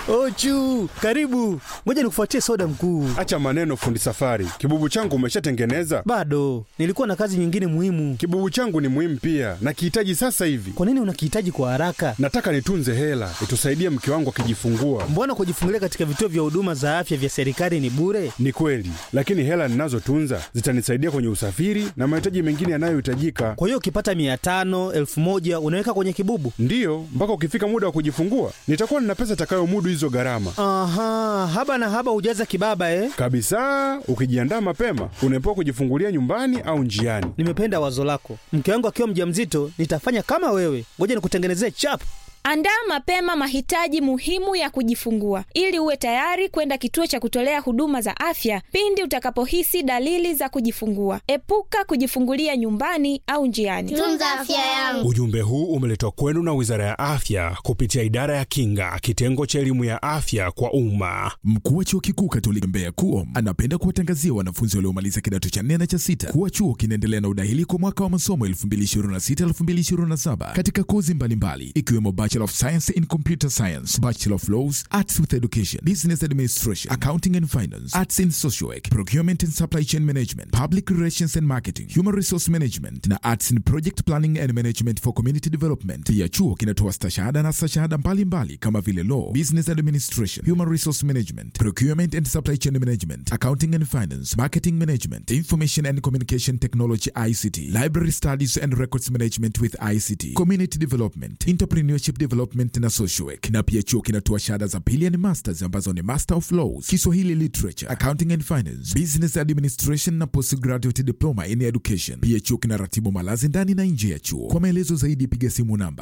Ochu, karibu. Ngoja nikufuatie soda mkuu. Acha maneno, fundi safari. Kibubu changu umeshatengeneza? Bado nilikuwa na kazi nyingine muhimu. Kibubu changu ni muhimu pia, nakihitaji sasa hivi. Kwa nini unakihitaji kwa haraka? Nataka nitunze hela itusaidie mke wangu akijifungua. Mbona kujifungulia katika vituo vya huduma za afya vya serikali ni bure? Ni kweli, lakini hela ninazotunza zitanisaidia kwenye usafiri na mahitaji mengine yanayohitajika. Kwa hiyo ukipata mia tano elfu moja unaweka kwenye kibubu? Ndiyo, mpaka ukifika muda wa kujifungua nitakuwa nina pesa itakayomudu hizo gharama Aha, haba na haba hujaza kibaba eh? kabisa. Ukijiandaa mapema, unaepuka kujifungulia nyumbani au njiani. Nimependa wazo lako. Mke wangu akiwa mjamzito nitafanya kama wewe. Ngoja nikutengenezee chap. Andaa mapema mahitaji muhimu ya kujifungua ili uwe tayari kwenda kituo cha kutolea huduma za afya pindi utakapohisi dalili za kujifungua. Epuka kujifungulia nyumbani au njiani. Tunza afya yangu. Ujumbe huu umeletwa kwenu na Wizara ya Afya kupitia Idara ya Kinga, kitengo cha elimu ya afya kwa umma. Mkuu wa Chuo Kikuu Katoliki Mbeya KUOM anapenda kuwatangazia wanafunzi waliomaliza kidato cha nne na cha sita kuwa chuo kinaendelea na udahili kwa mwaka wa masomo 2026-2027 katika kozi mbalimbali ikiwemo Bachelor of Science in Computer Science, Bachelor of Laws, Arts with Education, Business Administration, Accounting and Finance, Arts in Social Work, Procurement and Supply Chain Management, Public Relations and Marketing, Human Resource Management na Arts in Project Planning and Management for Community Development. Pia chuo kinatoa stashahada na stashahada mbalimbali kama vile Law, Business Administration, Human Resource Management, Procurement and Supply Chain Management, Accounting and Finance, Marketing Management, Information and Communication Technology ICT, Library Studies and Records Management with ICT, Community Development, Entrepreneurship Development na Social Work. Na pia chuo kinatoa shahada za pili ni masters ambazo ni Master of Laws, Kiswahili Literature, Accounting and Finance, Business Administration na Postgraduate Diploma in Education. Pia chuo kinaratibu malazi ndani na nje ya chuo. Kwa maelezo zaidi piga simu namba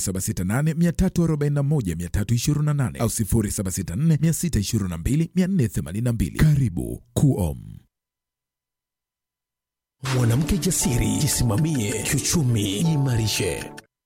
0768341328 au 0764622482. Karibu KUOM. Mwanamke jasiri, jisimamie kiuchumi, jiimarishe.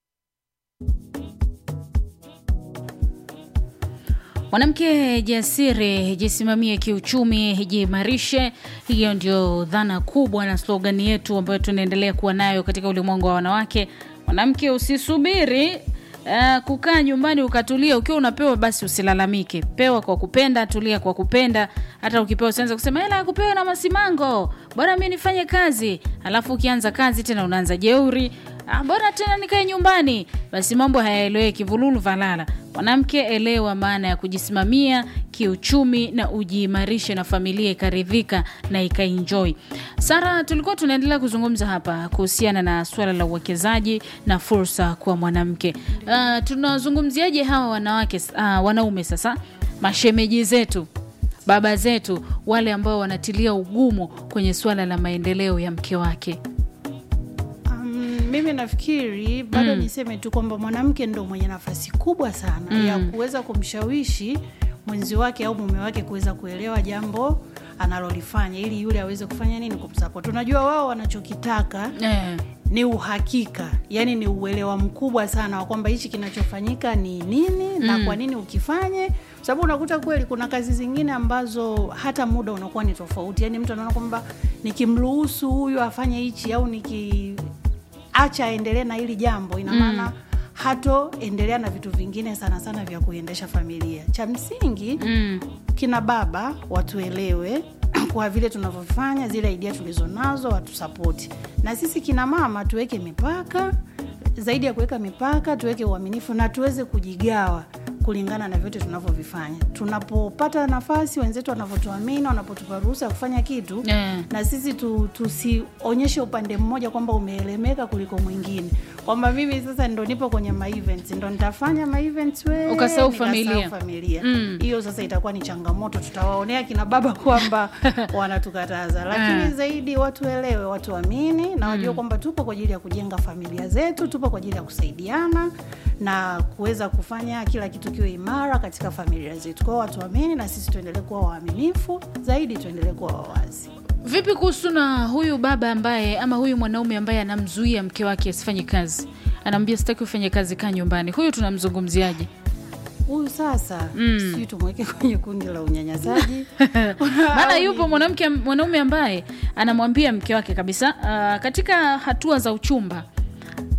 Mwanamke jasiri, jisimamie kiuchumi, jiimarishe. Hiyo ndio dhana kubwa na slogani yetu ambayo tunaendelea kuwa nayo katika ulimwengu wa wanawake. Mwanamke, usisubiri Uh, kukaa nyumbani ukatulia. Ukiwa unapewa basi usilalamike, pewa kwa kupenda, tulia kwa kupenda. Hata ukipewa usianze kusema hela ya kupewa na masimango, bora mi nifanye kazi. Alafu ukianza kazi tena unaanza jeuri, ah, bora tena nikae nyumbani. Basi mambo hayaeleweki, vululu valala. Mwanamke, elewa maana ya kujisimamia kiuchumi na ujiimarishe na familia ikaridhika na ikaenjoy. Sara, tulikuwa tunaendelea kuzungumza hapa kuhusiana na suala la uwekezaji na fursa kwa mwanamke. Uh, tunazungumziaje hawa wanawake uh, wanaume sasa, mashemeji zetu, baba zetu, wale ambao wanatilia ugumu kwenye suala la maendeleo ya mke wake? Um, mimi nafikiri bado niseme tu kwamba mwanamke ndo mwenye nafasi kubwa sana ya kuweza kumshawishi mwenzi wake au mume wake kuweza kuelewa jambo analolifanya ili yule aweze kufanya nini kumsapoti. Unajua wao wanachokitaka Eh, ni uhakika, yani ni uelewa mkubwa sana wa kwamba hichi kinachofanyika ni nini na kwa nini ukifanye, kwa sababu unakuta kweli kuna kazi zingine ambazo hata muda unakuwa ni tofauti. Yani mtu anaona kwamba nikimruhusu huyu afanye hichi au nikiacha aendelee na hili jambo, ina maana hatoendelea na vitu vingine sana sana vya kuiendesha familia. Cha msingi mm, kina baba watuelewe kwa vile tunavyofanya zile idea tulizonazo watusapoti, na sisi kina mama tuweke mipaka. Zaidi ya kuweka mipaka, tuweke uaminifu na tuweze kujigawa kulingana na vyote tunavyovifanya. Tunapopata nafasi, wenzetu wanavyotuamini, wanapotupa ruhusa ya kufanya kitu eh. na sisi tu, tusionyeshe upande mmoja kwamba umeelemeka kuliko mwingine, kwamba mimi sasa ndo nipo kwenye ma events ndo nitafanya ma events we Ukasahau nikasahau familia. familia Mm. hiyo sasa itakuwa ni changamoto, tutawaonea kina baba kwamba wanatukataza, lakini Mm. zaidi watuelewe, watuamini na wajue kwamba tupo kwa ajili ya kujenga familia zetu, tupo kwa ajili ya kusaidiana na kuweza kufanya kila kitu kiwe imara katika familia zetu. Kwao watuamini na sisi tuendelee kuwa waaminifu zaidi, tuendelee kuwa wawazi. Vipi kuhusu na huyu baba ambaye ama huyu mwanaume ambaye anamzuia mke wake asifanye kazi, anamwambia sitaki ufanye kazi, kaa nyumbani, huyu tunamzungumziaje? Huyu sasa Mm. sijui tumweke kwenye kundi la unyanyasaji maana Au yupo ni- mwanamke mwanaume ambaye anamwambia mke wake kabisa uh, katika hatua za uchumba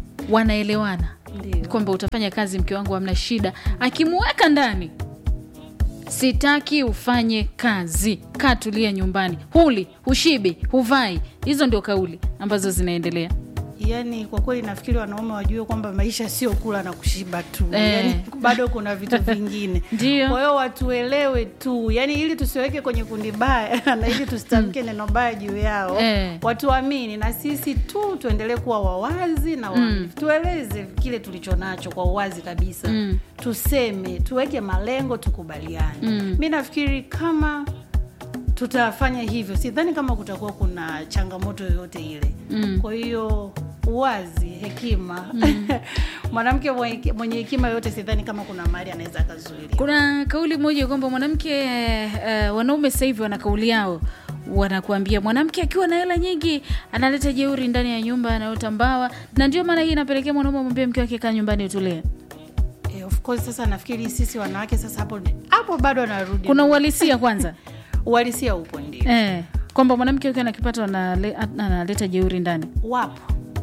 wanaelewana Ndio. kwamba utafanya kazi mke wangu hamna shida akimuweka ndani sitaki ufanye kazi kaa tulia nyumbani huli hushibi huvai hizo ndio kauli ambazo zinaendelea yaani kwa kweli nafikiri wanaume wajue kwamba maisha sio kula na kushiba tu Eh. yaani bado kuna vitu vingine Ndio. kwa hiyo watuelewe tu yaani ili tusiweke kwenye kundi baya na ili tusitamke neno baya juu yao Eh. watuamini na sisi tu tuendelee kuwa wawazi na waaminifu tueleze kile tulicho nacho kwa uwazi kabisa Mm. tuseme tuweke malengo tukubaliane Mm. mi nafikiri kama tutafanya hivyo sidhani kama kutakuwa kuna changamoto yoyote ile Mm. kwa hiyo uwazi hekima mwanamke mwenye mwenye hekima yoyote sidhani kama kuna mahali anaweza akazuilia kuna kauli moja kwamba mwanamke uh, wanaume sasa hivi wana kauli yao wanakuambia mwanamke akiwa na hela nyingi analeta jeuri ndani ya nyumba anaota mbawa na ndio maana hii inapelekea mwanaume amwambia mke wake kaa nyumbani utulie eh, of course sasa nafikiri sisi wanawake sasa hapo hapo bado anarudi kuna uhalisia kwanza uhalisia upo ndio eh, kwamba mwanamke ukiwa na kipato anale- analeta jeuri ndani wapo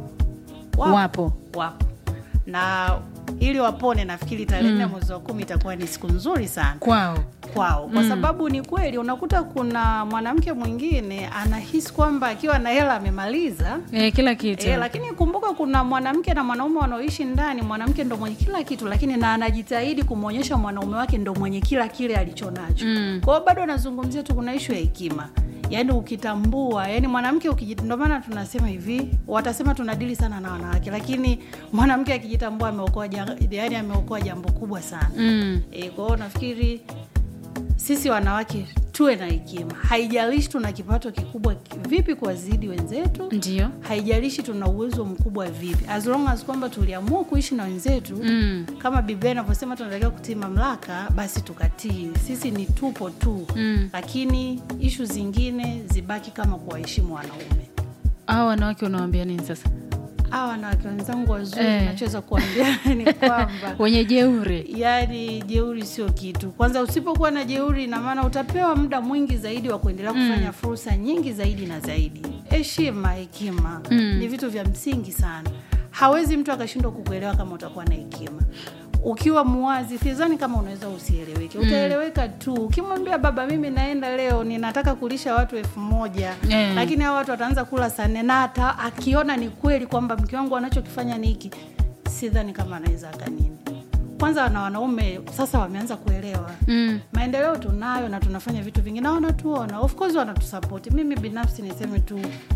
wapo wapo na ili wapone nafikiri tarehe nne mwezi wa kumi itakuwa ni siku nzuri sana kwao kwao kwa sababu ni kweli unakuta kuna mwanamke mwingine anahisi kwamba akiwa na hela amemaliza eh, kila kitu E, lakini kumbuka kuna mwanamke na mwanaume wanaoishi ndani mwanamke ndo mwenye kila kitu lakini na anajitahidi kumwonyesha mwanaume wake ndo mwenye kila kile alicho nacho Mm. kwa hiyo bado anazungumzia tu kuna ishu ya hekima yaani ukitambua yani mwanamke ukiji- ndo maana tunasema hivi watasema tunadili sana na wanawake lakini mwanamke akijitambua ameokoa ja- yani ameokoa jambo kubwa sana mm. e, kwa hiyo nafikiri sisi wanawake tuwe na hekima haijalishi tuna kipato kikubwa vipi kuwazidi wenzetu ndio haijalishi tuna uwezo mkubwa vipi as long as kwamba tuliamua kuishi na wenzetu mm. kama biblia inavyosema tunatakiwa kutii mamlaka basi tukatii sisi ni tupo tu Mm. lakini ishu zingine zibaki kama kuwaheshimu wanaume hao wanawake unawambia nini sasa hawa wanawake wenzangu wazuri Eh. nachoweza kuambia ni kwamba wenye jeuri yaani jeuri sio kitu kwanza usipokuwa na jeuri ina maana utapewa muda mwingi zaidi wa kuendelea kufanya fursa nyingi zaidi na zaidi heshima hekima Mm. ni vitu vya msingi sana hawezi mtu akashindwa kukuelewa kama utakuwa na hekima ukiwa muwazi sidhani kama unaweza usieleweke utaeleweka tu ukimwambia baba mimi naenda leo ninataka kulisha watu elfu moja Eh. lakini hao watu wataanza kula saa nne na hata akiona ni kweli kwamba mke wangu anachokifanya ni hiki sidhani kama anaweza akanini kwanza na wanaume sasa wameanza kuelewa mm. maendeleo tunayo na tunafanya vitu vingi na wanatuona of course wanatusapoti mimi binafsi niseme tu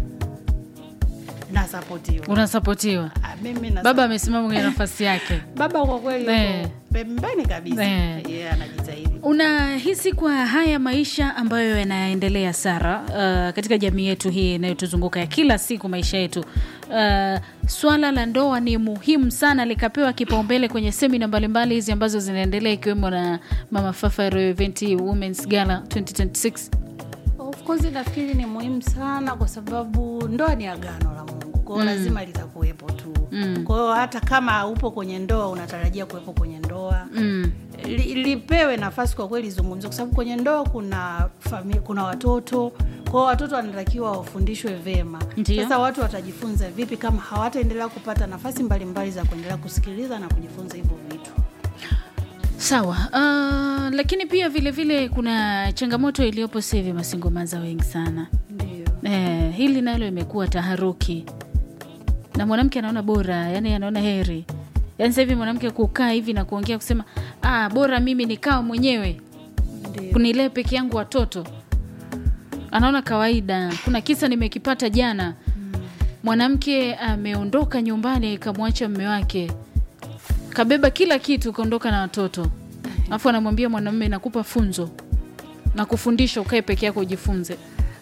nasapotiwa unasapotiwa Ah, mimi na baba amesimama kwenye nafasi yake baba kwa kweli Eh. yuko pembeni kabisa Eh. yeye anajitahidi unahisi kwa haya maisha ambayo yanaendelea sara uh, katika jamii yetu hii inayotuzunguka ya kila siku maisha yetu uh, swala la ndoa ni muhimu sana likapewa kipaumbele kwenye semina mbalimbali hizi ambazo zinaendelea ikiwemo na mama fafa Royal event womens gala 2026 of course nafikiri ni muhimu sana kwa sababu ndoa ni agano la mungu kwao mm. lazima litakuwepo tu Mm. kwa hiyo hata kama upo kwenye ndoa unatarajia kuwepo kwenye ndoa mm. li, lipewe nafasi kwa kweli zungumzwe kwa sababu kwenye ndoa kuna fami, kuna watoto kwao watoto wanatakiwa wafundishwe vema Ndiyo. sasa watu watajifunza vipi kama hawataendelea kupata nafasi mbalimbali za kuendelea kusikiliza na kujifunza hivyo vitu sawa uh, lakini pia vile vile kuna changamoto iliyopo sasa hivi masingomaza wengi sana ndio Eh, hili nalo imekuwa taharuki na mwanamke anaona bora yani anaona heri yani sasa hivi mwanamke kukaa hivi na kuongea kusema ah, bora mimi nikawa mwenyewe ndio kunilee peke yangu watoto anaona kawaida kuna kisa nimekipata jana mwanamke ameondoka nyumbani kamwacha mme wake kabeba kila kitu kaondoka na watoto alafu anamwambia mwanamume nakupa funzo na kufundisha ukae peke yako ujifunze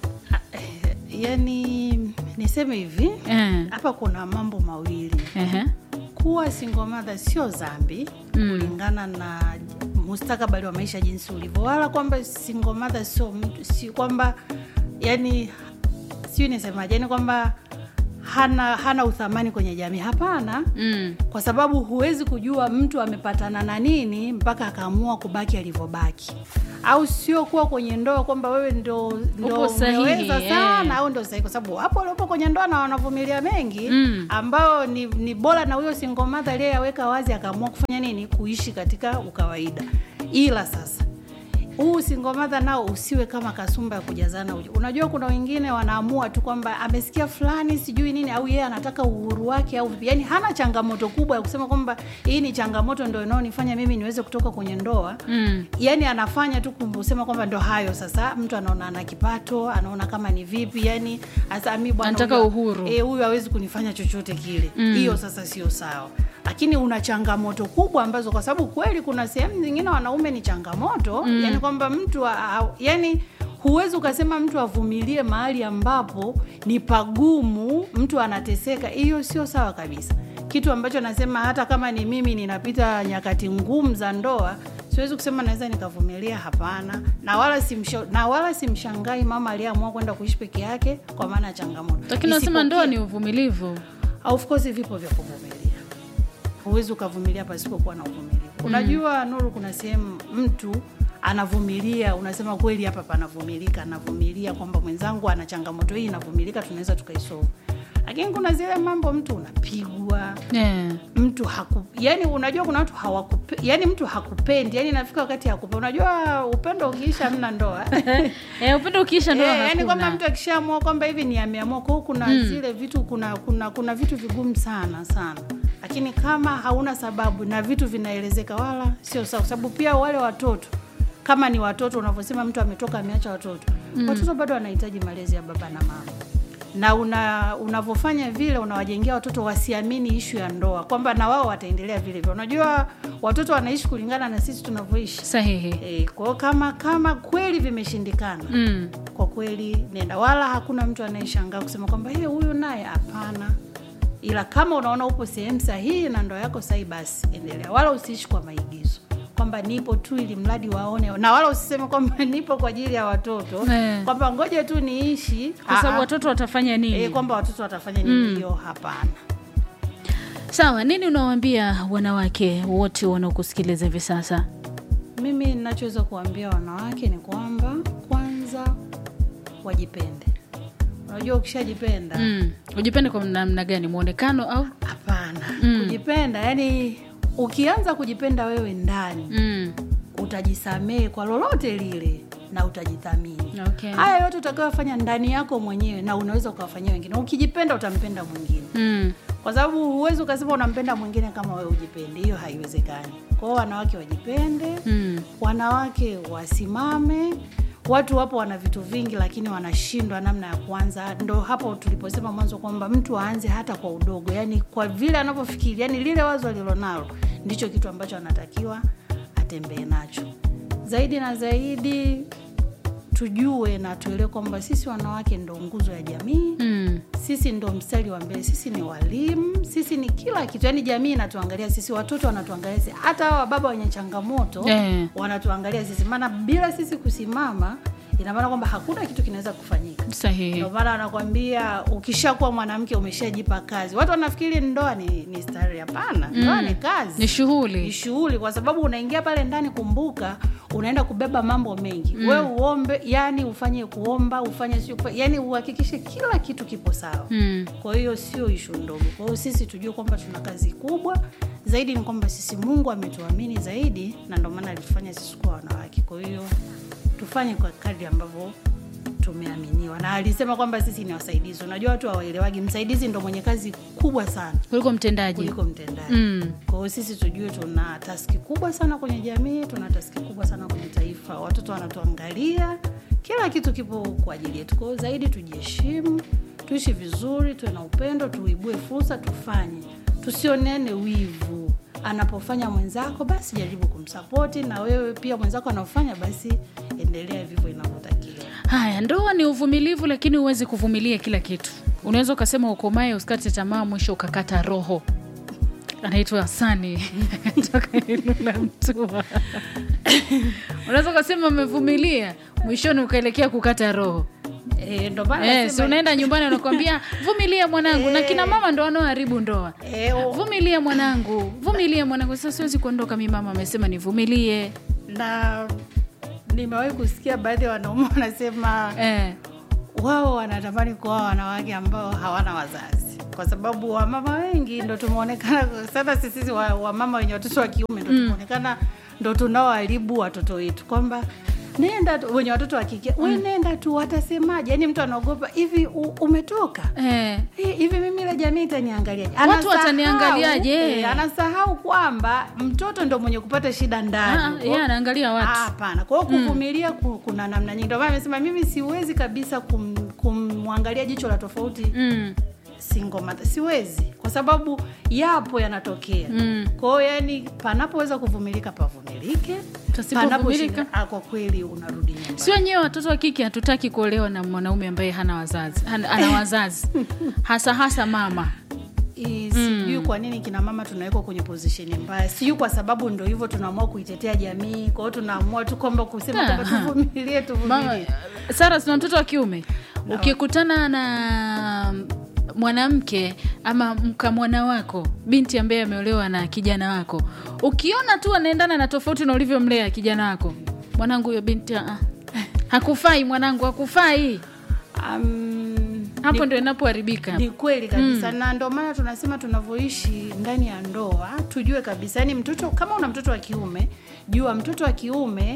yani niseme hivi eh. hapa kuna mambo mawili Ehe. kuwa single mother sio dhambi Mm. kulingana na mustakabali wa maisha jinsi ulivyo wala kwamba single mother sio mtu si kwamba yani siu nisemaje yani kwamba hana hana uthamani kwenye jamii hapana Mm. kwa sababu huwezi kujua mtu amepatana na nini mpaka akaamua kubaki alivyobaki au sio kuwa kwenye ndoa kwamba wewe ndo, ndo Upo sahihi, umeweza eh. sana au ndo sahihi kwa sababu hapo waliopo kwenye ndoa na wanavumilia mengi Mm. ambao ni, ni bora na huyo single mother aliyeyaweka wazi akaamua kufanya nini kuishi katika ukawaida ila sasa huu singomadha nao usiwe kama kasumba ya kujazana uji. Unajua kuna wengine wanaamua tu kwamba amesikia fulani sijui nini, au yeye anataka uhuru wake au vipi, yani hana changamoto kubwa ya kusema kwamba hii ni changamoto ndo inaonifanya mimi niweze kutoka kwenye ndoa Mm. yani anafanya tu kusema kwamba ndo hayo sasa mtu anaona ana kipato anaona kama ni vipi yani hasa mi bwana Anataka huyu- uhuru. eh, huyu hawezi kunifanya chochote kile Mm. hiyo sasa sio sawa lakini una changamoto kubwa ambazo kwa sababu kweli kuna sehemu zingine wanaume ni changamoto Mm. yani kwamba mtu a- a- yani huwezi ukasema mtu avumilie mahali ambapo ni pagumu mtu anateseka hiyo sio sawa kabisa kitu ambacho nasema hata kama ni mimi ninapita nyakati ngumu za ndoa siwezi kusema naweza nikavumilia hapana na wala simsha, na wala simshangai mama aliyeamua kwenda kuishi peke yake kwa maana ya changamoto lakini nasema Isipokuwa- ndoa ni uvumilivu of course vipo vya kuvumilia huwezi ukavumilia pasipokuwa na uvumilivu unajua nuru kuna sehemu mtu anavumilia unasema kweli hapa panavumilika anavumilia kwamba mwenzangu ana changamoto hii inavumilika tunaweza tukaisolve lakini kuna zile mambo mtu unapigwa yeah. mtu haku yani unajua kuna watu hawakupe yani mtu hakupendi yani nafika wakati hakupe unajua upendo ukiisha mna ndoa Eh, upendo ukiisha ndoa Eh, yani hakuna. kwamba mtu akishaamua kwamba hivi ni ameamua kwao kuna Mm. zile vitu kuna kuna kuna vitu vigumu sana sana lakini kama hauna sababu na vitu vinaelezeka wala sio sawa kwa sababu pia wale watoto kama ni watoto unavyosema mtu ametoka ameacha watoto Mm. watoto bado wanahitaji malezi ya baba na mama na una unavyofanya vile unawajengea watoto wasiamini ishu ya ndoa kwamba na wao wataendelea vile vile unajua watoto wanaishi kulingana na sisi tunavyoishi sahihi e, kwao kama kama kweli vimeshindikana mm. kwa kweli nenda wala hakuna mtu anayeshangaa kusema kwamba "Hey, huyu naye hapana ila kama unaona upo sehemu sahihi na ndoa yako sahihi basi endelea wala usiishi kwa maigizo kwamba nipo tu ili mradi waone na wala usiseme kwamba nipo kwa ajili ya watoto Eh. kwamba ngoja tu niishi kwa sababu Ah, watoto watafanya nini eh, kwamba watoto watafanya nini Mm. hiyo hapana sawa nini unawaambia wanawake wote wanaokusikiliza hivi sasa mimi ninachoweza kuambia wanawake ni kwamba kwanza wajipende unajua ukishajipenda mm. ujipende kwa namna gani mwonekano au hapana Mm. kujipenda yani ukianza kujipenda wewe ndani mm. utajisamehe kwa lolote lile na utajithamini okay. haya yote utakayofanya ndani yako mwenyewe na unaweza ukawafanyia wengine ukijipenda utampenda mwingine mm. kwa sababu huwezi ukasema unampenda mwingine kama wewe ujipendi hiyo haiwezekani kwao wanawake wajipende Mm. wanawake wasimame watu wapo wana vitu vingi lakini wanashindwa namna ya kuanza ndo hapo tuliposema mwanzo kwamba mtu aanze hata kwa udogo yani kwa vile anavyofikiri yani lile wazo alilonalo ndicho kitu ambacho anatakiwa atembee nacho zaidi na zaidi tujue na tuelewe kwamba sisi wanawake ndo nguzo ya jamii Mm. sisi ndo mstari wa mbele sisi ni walimu sisi ni kila kitu yaani jamii inatuangalia sisi watoto wanatuangalia sisi hata hawa baba wenye changamoto Eh. wanatuangalia sisi maana bila sisi kusimama ina maana kwamba hakuna kitu kinaweza kufanyika sahihi ndio maana anakwambia ukishakuwa mwanamke umeshajipa kazi watu wanafikiri ndoa ni, ni stari hapana ndoa Mm. ni kazi ni shughuli ni shughuli kwa sababu unaingia pale ndani kumbuka unaenda kubeba mambo mengi Mm. we uombe yani ufanye kuomba ufanye sio kufa- yani uhakikishe kila kitu kipo sawa mm. kwa hiyo sio ishu ndogo kwa hiyo sisi tujue kwamba tuna kazi kubwa zaidi ni kwamba sisi mungu ametuamini zaidi na ndio maana alitufanya sisi kuwa wanawake kwa hiyo tufanye kwa kadri ambavyo tumeaminiwa na alisema kwamba sisi ni wasaidizi unajua watu hawaelewagi msaidizi ndo mwenye kazi kubwa sana kuliko mtendaji kuliko mtendaji mm. kwa hiyo sisi tujue tuna taski kubwa sana kwenye jamii tuna taski kubwa sana kwenye taifa watoto wanatuangalia kila kitu kipo kwa ajili yetu kwa hiyo zaidi tujiheshimu tuishi vizuri tuwe na upendo tuibue fursa tufanye tusionene wivu anapofanya mwenzako basi jaribu kumsapoti na wewe pia mwenzako anaofanya basi endelea vivyo inavyotakiwa haya ndoa ni uvumilivu lakini huwezi kuvumilia kila kitu unaweza ukasema ukomae usikate tamaa mwisho ukakata roho anaitwa Hasani toka Ilula Mtua. Unaweza ukasema umevumilia, mwishoni ukaelekea kukata roho. Eh, ndo maana Eh, nasema- si unaenda nyumbani unakwambia vumilia mwanangu, na kina mama ndo wanaoharibu ndoa. Eh, o- Vumilia mwanangu, vumilia mwanangu. Sasa siwezi kuondoka, mi mama amesema nivumilie. na nimewahi kusikia baadhi ya wanaume wanasema Eh, wao wanatamani kuoa wanawake ambao hawana wazazi kwa sababu wamama wengi ndo tumeonekana sana sisi wa- wamama wenye watoto wa kiume ndo tumeonekana ndo tunaoharibu watoto wetu kwamba nenda tu wenye watoto wa kike we nenda tu watasemaje yani mtu anaogopa hivi u- umetoka eh. Hi- hivi mimi ile jamii itaniangaliaje Watu Anasahau- wataniangaliaje? eh, anasahau kwamba mtoto ndo mwenye kupata shida Ah, ndani yeye anaangalia Ah, watu hapana kwa hiyo kuvumilia ku- kuna namna nyingi ndio maana amesema mimi siwezi kabisa kum- kumwangalia jicho la tofauti mm. single mother siwezi kwa sababu yapo yanatokea Mm. kwa hiyo yani panapoweza kuvumilika pavumilike Pasipovumilika? Panaposhinda- ah, kwa kweli unarudi nyumbani si wenyewe watoto wa kike hatutaki kuolewa na mwanaume ambaye hana wazazi hana, ana wazazi hasa hasa mama I- sijui kwa nini kina mama tunawekwa kwenye position mbaya sijui kwa sababu ndo hivyo tunaamua kuitetea jamii kwa hiyo tunaamua tu kwamba kusema kwamba Aha. tuvumilie mama tuvumilie sara sina mtoto wa kiume ukikutana na mwanamke ama mkamwana wako binti ambaye ameolewa na kijana wako ukiona tu anaendana na tofauti na ulivyomlea kijana wako mwanangu huyo binti ah, hakufai mwanangu hakufai um, hapo ni- ndio inapoharibika ni kweli kabisa mm. na ndio maana tunasema tunavyoishi ndani ya ndoa tujue kabisa yani mtoto kama una mtoto wa kiume jua mtoto wa kiume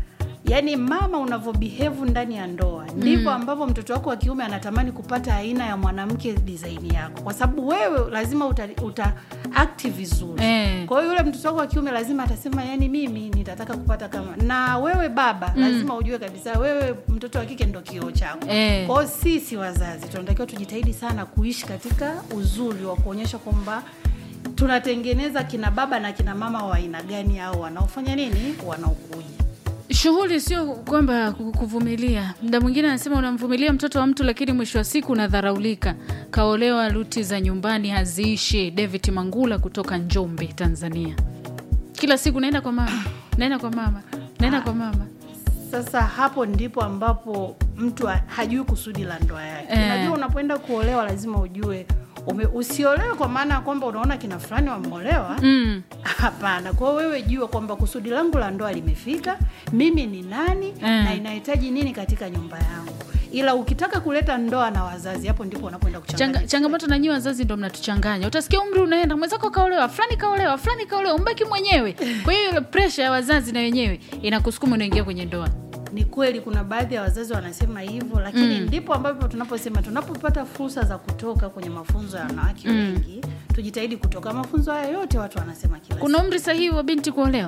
yaani mama unavyobihevu ndani ya ndoa ndivyo ambavyo mtoto wako wa kiume anatamani kupata aina ya mwanamke disaini yako kwa sababu wewe lazima uta, uta akti vizuri Eh. kwa hiyo yule mtoto wako wa kiume lazima atasema yani mimi nitataka kupata kama na wewe baba lazima ujue kabisa wewe mtoto wa kike ndo kioo chako Eh. kwa hiyo sisi wazazi tunatakiwa tujitahidi sana kuishi katika uzuri wa kuonyesha kwamba tunatengeneza kina baba na kina mama wa aina gani au wanaofanya nini wanaokuja shughuli sio kwamba ku- kuvumilia mda mwingine anasema unamvumilia mtoto wa mtu lakini mwisho wa siku unadharaulika kaolewa luti za nyumbani haziishi david mangula kutoka njombe tanzania kila siku naenda kwa mama naenda kwa mama naenda kwa mama sasa hapo ndipo ambapo mtu ha- hajui kusudi la ndoa yake Eh. unajua unapoenda kuolewa lazima ujue ume, usiolewe kwa maana ya kwamba unaona kina fulani wameolewa mm. hapana kwa hiyo wewe jua kwamba kusudi langu la ndoa limefika mimi ni nani Eh. na inahitaji nini katika nyumba yangu ila ukitaka kuleta ndoa na wazazi hapo ndipo unapoenda kuchanganya Changa, changamoto na nyie wazazi ndo mnatuchanganya utasikia umri unaenda mwenzako kaolewa fulani kaolewa fulani kaolewa umbaki mwenyewe kwa hiyo ile presha ya wazazi na wenyewe inakusukuma unaingia kwenye ndoa ni kweli kuna baadhi ya wazazi wanasema hivyo lakini Mm. ndipo ambapo tunaposema tunapopata fursa za kutoka kwenye mafunzo ya wanawake Mm. wengi tujitahidi kutoka mafunzo haya yote watu wanasema kila kuna umri sahihi wa binti kuolewa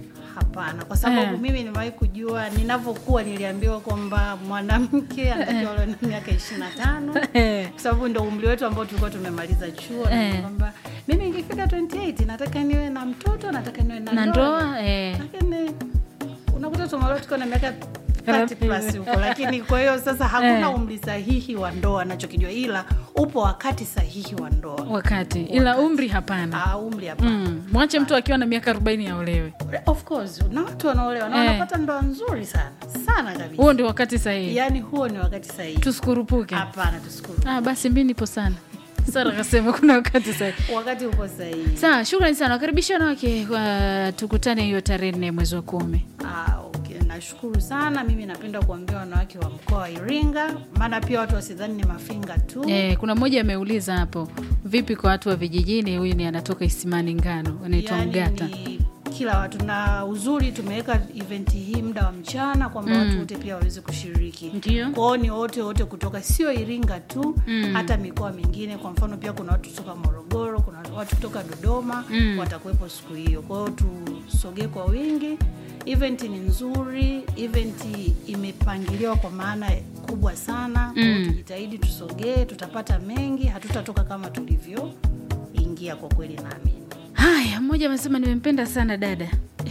hapana kwa sababu Eh. mimi nimewahi kujua ninavyokuwa niliambiwa kwamba mwanamke anatakiwa awe na miaka ishiri na tano kwa sababu ndo umri wetu ambao tulikuwa tumemaliza chuo na Eh. kwamba mimi ikifika 28 nataka niwe na mtoto nataka niwe na na ndoa eh. lakini unakuta tumeolewa tukiwa na miaka 30 plus huko lakini kwa hiyo sasa hakuna Eh. umri sahihi wa ndoa nachokijua ila upo wakati sahihi wa ndoa wakati ila umri hapana Ah, umri hapana mm. mwache mtu akiwa na miaka 40 aolewe of course na watu wanaolewa na Eh. wanapata ndoa nzuri sana sana kabisa huo ndio wakati sahihi yaani huo ni wakati sahihi tusikurupuke hapana tusikuru ah, basi mi nipo sana sara kasema kuna wakati sahihi wakati uko sahihi sawa shukrani sana wakaribisha wanawake uh, tukutane hiyo tarehe nne mwezi wa kumi Ah, okay. nashukuru sana mimi napenda kuambia wanawake wa mkoa wa iringa maana pia watu wasidhani ni mafinga tu Eh, kuna mmoja ameuliza hapo vipi kwa watu wa vijijini huyu ni anatoka isimani ngano anaitwa Yaani mgata ni kila watu na uzuri tumeweka eventi hii muda wa mchana kwamba watu wote pia waweze kushiriki Ndio. kwao ni wote wote kutoka sio iringa tu Mm. hata mikoa mingine kwa mfano pia kuna watu kutoka morogoro kuna watu kutoka dodoma Mm. watakuwepo siku hiyo kwa hiyo tusogee kwa wingi event ni nzuri event imepangiliwa kwa maana kubwa sana Kwa hiyo Mm. tujitahidi tusogee tutapata mengi hatutatoka kama tulivyoingia kwa kweli naamini haya mmoja amesema nimempenda sana dada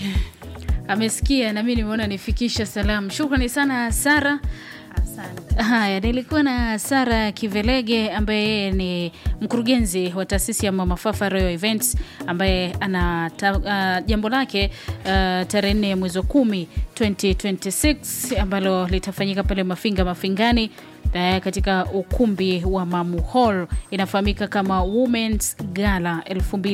amesikia nami nimeona nifikisha salamu shukrani sana sara asante haya nilikuwa na sara kivelege ambaye yeye ni mkurugenzi wa taasisi ya mamafafa royal events ambaye ana ta, uh, jambo lake uh, tarehe nne ya mwezi wa kumi 2026 ambalo litafanyika pale mafinga mafingani uh, katika ukumbi wa mamu hall inafahamika kama womens gala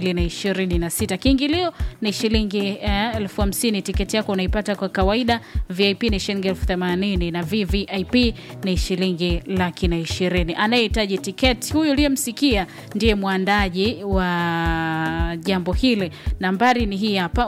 2026 kiingilio ni shilingi uh, elfu hamsini tiketi yako unaipata kwa kawaida vip ni shilingi elfu themanini na vvip ni shilingi laki na ishirini anayehitaji tiketi huyu uliyemsikia ndiye mwandaji wa jambo hili nambari ni hii hapa